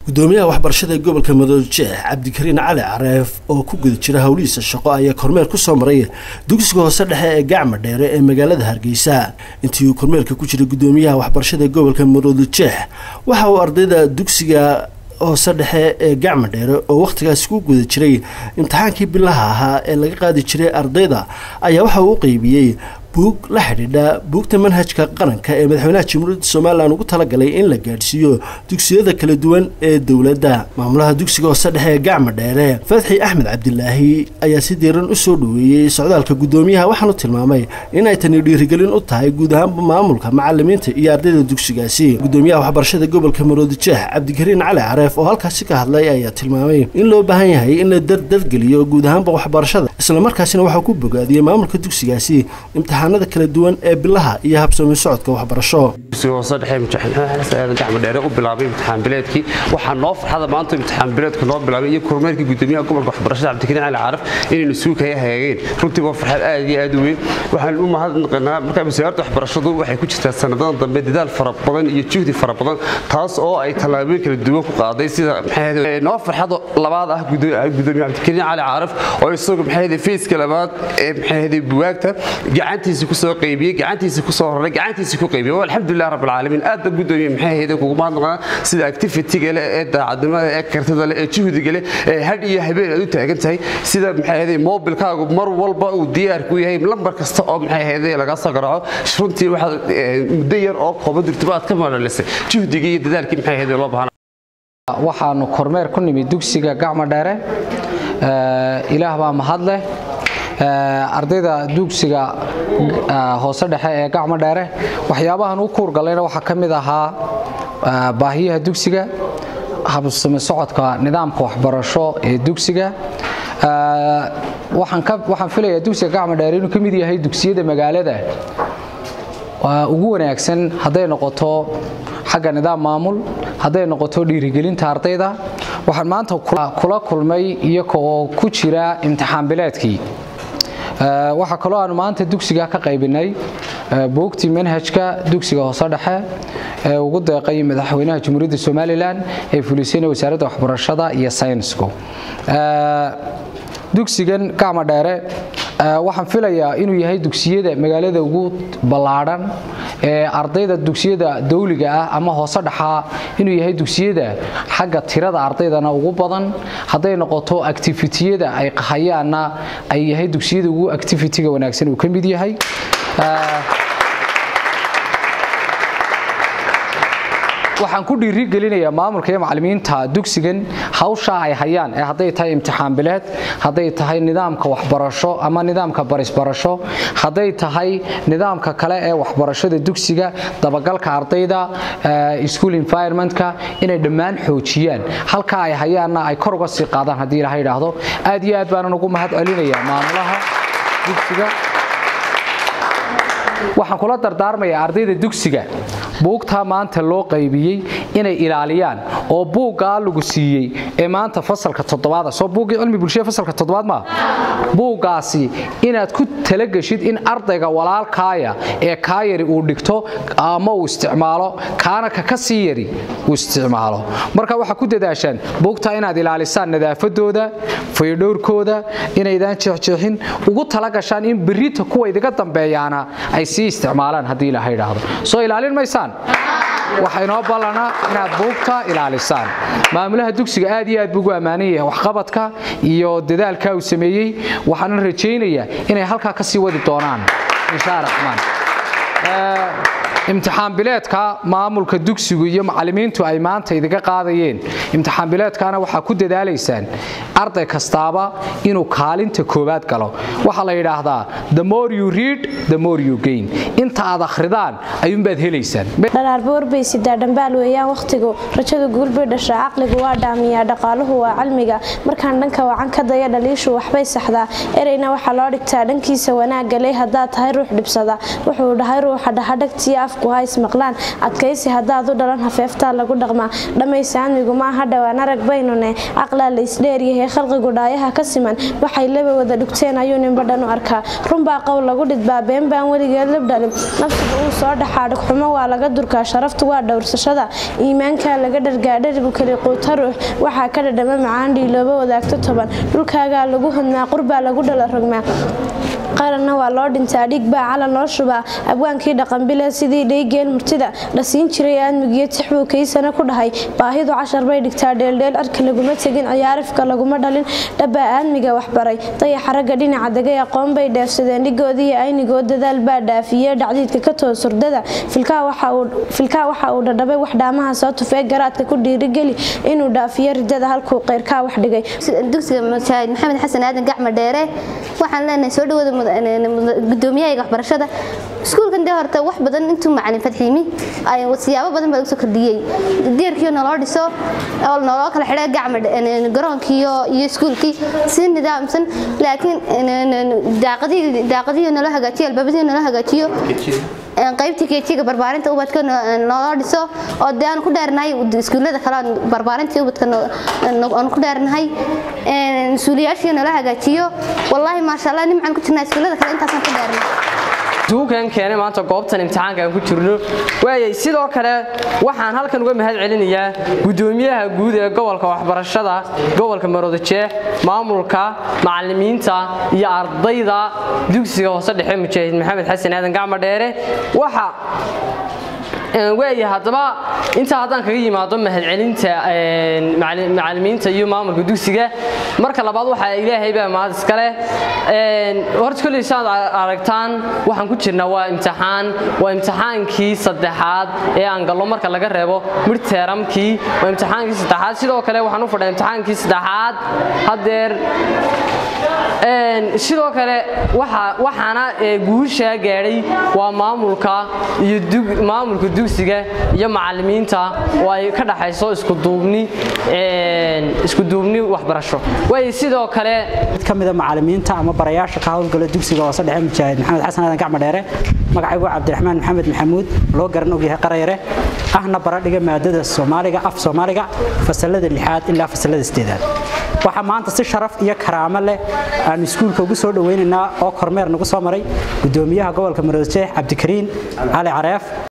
gudoomiyaha waxbarashada ee gobolka madoojeex cabdikariin cali careef oo ku guda jira howlihiisa shaqo ayaa kormeer ku soo maray dugsiga hoose dhexe ee gacma dheere ee magaalada hargeysa intii uu kormeerka ku jiray gudoomiyaha waxbarashada ee gobolka madoojeex waxa uu ardayda dugsiga hoose dhexe ee gacma dheere oo wakhtigaasi ku guda jiray imtixaankii bilaha ahaa ee laga qaadi jiray ardayda ayaa waxa uu u qeybiyey buug la xidhiidha buugta manhajka qaranka ee madaxweynaha jamhuuriyadda somalilan ugu talagalay in la gaadhsiiyo dugsiyada kala duwan ee dowladda maamulaha dugsiga hoose dhexe ee gacma dheere fatxi axmed cabdilaahi ayaa si diiran u soo dhoweeyey socdaalka gudoomiyaha waxaanu tilmaamay in ay tani dhiirigelin u tahay guud ahaanba maamulka macalimiinta iyo ardayda dugsigaasi gudoomiyaha waxbarashada gobolka maroodijeex cabdikariin cali careef oo halkaasi ka hadlay ayaa tilmaamay in loo baahan yahay in la dardargeliyo guud ahaanba waxbarashada islamarkaasina waxaa ku bogaadiyey maamulka dugsigaasi imtixaan kala duwan ee bilaha iyo habsoomi socodka waxbarasho hoose dhexe gacma dheere u bilaabay imtixaan bileedkii waxaa noo farxada maanta imtixaan bileedka noo bilaabay iyo kormeerkii gudoomiyaha gobolka waxbarashada cabdikariin cali caraf inaynu suukaya hagaageen runtii waa farxad aad iyo aad u weyn waxaan u mahadnaqanaa marka wasaaradda waxbarashadu waxay ku jirtaa sanadadan dambe dadaal fara badan iyo juhdi fara badan taas oo ay tallaabooyin kala duwan ku qaaday sida noo farxada labaad ah gudoomiye cabdikariin cali caraf oo isagu maxay feyska labaad ee maxay buwaagta gacantii kusoo qaybiyey gacantiisa kusoo horay gacantiisa ku qaybiyey alxamdulilah rabbil caalamiin aad baan gudoomiye maxay ahayd kugu mahadnaqaa sida activity-ga leh ee daacadnimada ee kartida leh ee juhdiga leh ee hadh iyo habeen aad u taagan tahay sida maxay ahayd mobilkaagu mar walba uu diyaar ku yahay lambar kasta oo maxay ahayd laga soo garaaco runtii waxaad muddo yar oo kooban jirtaba aad ka madhalisay juhdigii iyo dadaalkii maxay ahayd loo baahan waxaanu kormeer ku nimid dugsiga gacma dheere ilaah baa mahad leh ardayda dugsiga hoose dhexe ee gacmo dheere waxyaabahan u kuurgalayna waxaa ka mid ahaa baahiyaha dugsiga habsami socodka nidaamka waxbarasho ee dugsiga waxaan filayaa dugsiga gacmo dheere inuu ka mid yahay dugsiyada magaalada ugu wanaagsan hadday noqoto xagga nidaam maamul hadday noqoto dhiirigelinta ardayda waxaan maanta kula kulmay iyaga oo ku jira imtixaan bileedkii waxaa kaloo aanu maanta dugsiga ka qaybinay buugtii manhajka dugsiga hoose dhexe ee ugu deeqay madaxweynaha jamhuuriyadda somalilan ee fulisayna wasaaradda waxbarashada iyo saynisku dugsigan gacma dheere waxaan filayaa inuu yahay dugsiyada magaalada ugu ballaadhan ee ardayda dugsiyada dawliga ah ama hoose dhaxaa inuu yahay dugsiyada xagga tirada ardaydana ugu badan hadday noqoto activitiyada ay qahayaanna ay yahay dugsiyada ugu activitiga wanaagsan uu ka mid yahay waxaan ku dhiirigelinayaa maamulka iyo macalimiinta dugsigan hawshaa ay hayaan ee hadday tahay imtixaan bileed hadday tahay nidaamka waxbarasho ama nidaamka barisbarasho hadday tahay nidaamka kale ee waxbarashada dugsiga dabagalka ardayda school environmentka inay dhammaan xoojiyaan halkaa ay hayaanna ay kor uga sii qaadaan haddii ilaha idhaahdo aad iyo aad baanan ugu mahad celinayaa maamulaha dugsiga waxaan kula dardaarmayaa ardayda dugsiga buugtaa maanta loo qaybiyey inay ilaaliyaan oo buuggaa lagu siiyey ee maanta fasalka toddobaad soo buuggii cilmi bulshada fasalka toddobaad maa buuggaasi inaad ku talageshid in ardayga walaalkaaya ee kaa yari uu dhigto ama uu isticmaalo kaana ka ka sii yari uu isticmaalo marka waxaa ku dadaashaan buugtaa inaad ilaalisaan nadaafadooda faydhowrkooda inaydaan jeexjeexin ugu talagashaan in berita kuwa idiga dambeeyaana ay sii isticmaalaan haddii ilaha idhaahdo soo ilaalin maysaan waxaa inoo ballanaa inaad buugta ilaalisaan maamulaha dugsiga aad iyo aad buu ugu ammaanan yahay waxqabadka iyo dadaalkaa uu sameeyey waxaanan rajaynayaa inay halkaa ka sii wadi doonaan insha raxmaan imtixaan bileedka maamulka dugsigu iyo macalimiintu ay maanta idiga qaadayeen imtixaan bileedkana waxaa ku dadaalaysaan arday kastaaba inuu kaalinta koowaad galo waxaa la yidhaahdaa the more you read the more you gain inta aad akhridaan ayuunbaad helaysaan dhalaarba warbaysidaa dhambaal weeyaan wakhtigu rajadu guulbay dhashaa caqligu waa dhaamiyaa dhaqaaluhu waa cilmiga markaan dhanka wacan ka daya dhaliishu waxbay saxdaa ereyna waxaa loo dhigtaa dhankiisa wanaagga leh haddaad tahay ruux dhibsada wuxuu dhahay ruuxa dhahadhagtiyo af afku ha ismaqlaan adkaysi haddaad u dhalan hafeeftaa lagu dhaqmaa dhammaysaamigu maaha dhowaan arag baynune caqlaa la isdheeryahay khalqigu dhaayaha ka siman waxay laba wada dhugteen ayuu ninbadhan u arkaa runbaa qowl lagu dhidbaa been baan weligeed lab dhalin nafsiga uu soo dhaxaa dhugxumo waa laga durkaa sharaftu waa dhowrsashada iimaankaa laga dhargaa dharigu keli quuta ruux waxaa ka dhadhama macaan dhiilooba wadaagto toban dhulkaagaa lagu hodmaa qurbaa lagu dhala rogmaa qaranna waa loo dhintaa dhig baa calan loo shubaa abwaankii dhaqanbile sidii dhaygeel murtida dhasiin jiray aadmigiyo tixbuu kaysana ku dhahay baahidu cashar bay dhigtaa dheeldheel arka laguma tegin ciyaarifka laguma dhalin dhabbaa aadmiga waxbaray dayaxa ragga dhinaca degay aqoon bay dheefsadeen dhigoodiiyo aynigood dadaal baa dhaafiye dhacdiidka ka toos hurdada filkaa waxa uu dhadhabay wax dhaamaha soo tufee garaadka ku dhiirigeli inuu dhaafiyo ridada halkuu qeyrkaa wax dhigay dugsiga mujaahid maxamed xasan aadan gacma dheere waxaan leenahay soo dhawaada gudoomiyaha waxbarashada iskuulkan dee horta wax badan intuu macalin fadxiimi siyaabo badan baa lagu soo kordhiyey deerkii naloo dhiso oo naloo kala xidhay gacma garoonkii iyo iskuulkii si nidaamsan laakiin daaqadihii naloo hagaajiyo albaabadihii naloo hagaajiyo qaybtii keejiga barbaarinta ubadka naloo dhiso oo dee aan ku dheernahay iskuullada kale barbaarintii ubadka aan ku dheernahay mas-uuliyaashii naloo hagaajiyo wallaahi maasha allah nimcaan ku jirnaa iskuullada kale intaasaan ku dheernay duukan keenay maanta goobtan imtixaanka aan ku jirno waayay sidoo kale waxaan halkan uga mahad celinayaa gudoomiyaha guud ee gobolka waxbarashada gobolka maroodijeex maamulka macalimiinta iyo ardayda dugsiga hoose dhexe mujaahid maxamed xasan aadan gacmo dheere waxa waaya haddaba intaa haddaan kaga yimaado mahadcelinta macalimiinta iyo maamulka dugsiga marka labaad waxaa ilaahay baa mahad iskale horta kolley saad aragtaan waxaan ku jirnaa waa imtixaan waa imtixaankii saddexaad ee aan gallo marka laga reebo midteeramkii waa imtixaankii saddexaad sidoo kale waxaan u fadhaa imtixaankii saddexaad haddeer sidoo kale waxaana guushaa gaadhay waa maamulka iyo maamulka dugsiga iyo macalimiinta oo ay ka dhaxayso iskuduubni iskuduubni waxbarasho way sidoo kale mid ka mida macalimiinta ama barayaasha ka howlgala dugsiga hoose dhexe mujaahid maxamed xasan aadan gacmo dheere magacaygu cabdiraxmaan maxamed maxamuud loo garan ogyahay qarayare ahna baradhiga maadada soomaaliga af soomaaliga fasalada lixaad ilaa fasalada sideedaad waxaa maanta si sharaf iyo karaamo leh aan iskuulka ugu soo dhaweynaynaa oo kormeer nagu soo maray gudoomiyaha gobolka maroodijeex cabdikariin cali careef